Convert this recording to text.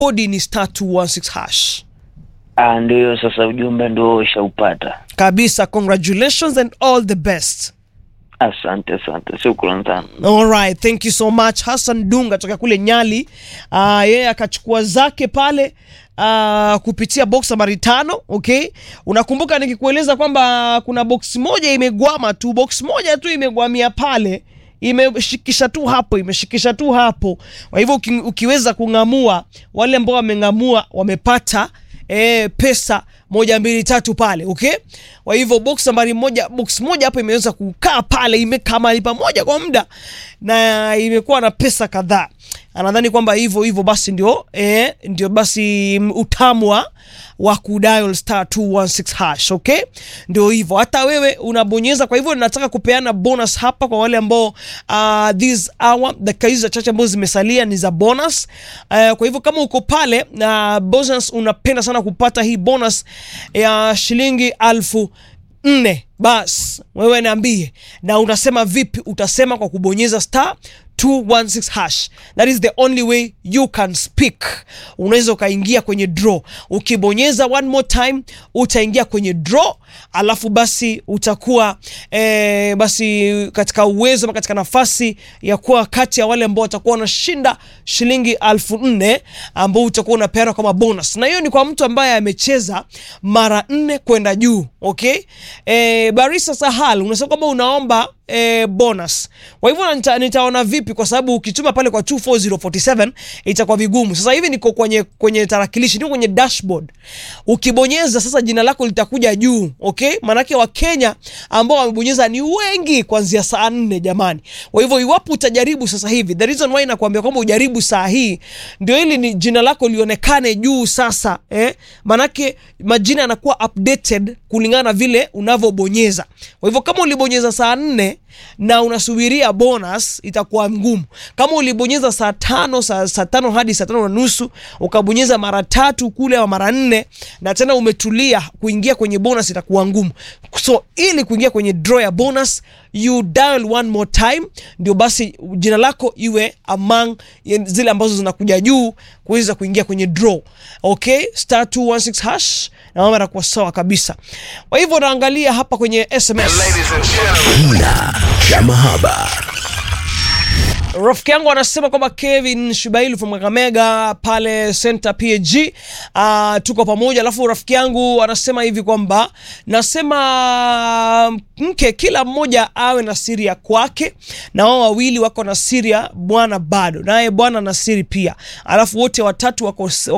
kodi ni star 216 hash Ah, ndio sasa ujumbe ndio ushaupata. kabisa congratulations and all the best Asante, asante, shukran sana. Alright, thank you so much Hassan Dunga toka kule Nyali. Uh, yeye akachukua zake pale uh, kupitia box nambari tano. Okay, unakumbuka nikikueleza kwamba kuna box moja imegwama tu, box moja tu imegwamia pale imeshikisha tu hapo, imeshikisha tu hapo. Kwa hivyo uki, ukiweza kung'amua, wale ambao wameng'amua wamepata e, pesa moja mbili tatu pale okay. Kwa hivyo box nambari moja, box moja hapo imeweza kukaa pale, imekaa mahali pamoja kwa muda na imekuwa na pesa kadhaa. Anadhani kwamba hivyo hivyo basi ndio eh, ndio basi mm, utamu wa wa kudial star 216 hash okay, ndio hivyo. Hata wewe unabonyeza. Kwa hivyo nataka kupeana bonus hapa kwa wale ambao uh, this hour, dakika hizi za chache ambazo zimesalia ni za bonus uh, kwa hivyo kama uko pale na bonus, unapenda sana kupata hii bonus ya shilingi alfu nne bas wewe niambie na unasema vipi utasema kwa kubonyeza star 216 hash that is the only way you can speak unaweza ukaingia kwenye draw ukibonyeza one more time utaingia kwenye draw alafu basi utakuwa eh, basi katika uwezo ama katika nafasi ya kuwa kati ya wale ambao watakuwa wanashinda shilingi alfu nne ambao utakuwa unapeana kama bonus na hiyo ni kwa mtu ambaye amecheza mara nne kwenda juu okay eh, barisa sahal unasema kwamba unaomba eh, bonus kwa hivyo nita, nitaona vipi kwa sababu ukituma pale kwa 24047 itakuwa vigumu sasa hivi niko kwenye kwenye tarakilishi niko kwenye dashboard ukibonyeza sasa jina lako litakuja juu okay maanake wakenya ambao wamebonyeza ni wengi kuanzia saa nne jamani kwa hivyo iwapo utajaribu sasa hivi the reason why nakwambia kwamba ujaribu saa hii ndio ili ni jina lako lionekane juu sasa eh? maanake majina yanakuwa updated kulingana na vile unavyobonyeza kwa hivyo kama ulibonyeza saa nne na unasubiria bonus itakuwa ngumu kama ulibonyeza saa tano saa, saa tano hadi saa tano na nusu ukabonyeza mara tatu kule au mara nne na tena umetulia kuingia kwenye bonus itakuwa ngumu so ili kuingia kwenye draw ya bonus you dial one more time ndio basi jina lako iwe among zile ambazo zinakuja juu kuweza kuingia kwenye draw okay star 216 hash na mambo yanakuwa sawa kabisa kwa hivyo naangalia hapa kwenye sms Kina cha mahaba. rafiki yangu anasema kwamba Kevin Shubailu from Kakamega pale Center PAG uh, tuko pamoja. Alafu rafiki yangu anasema hivi kwamba nasema mke kila mmoja awe na siri ya kwake, na wao wawili wako na siri ya bwana bado, naye bwana na siri pia, alafu wote watatu wako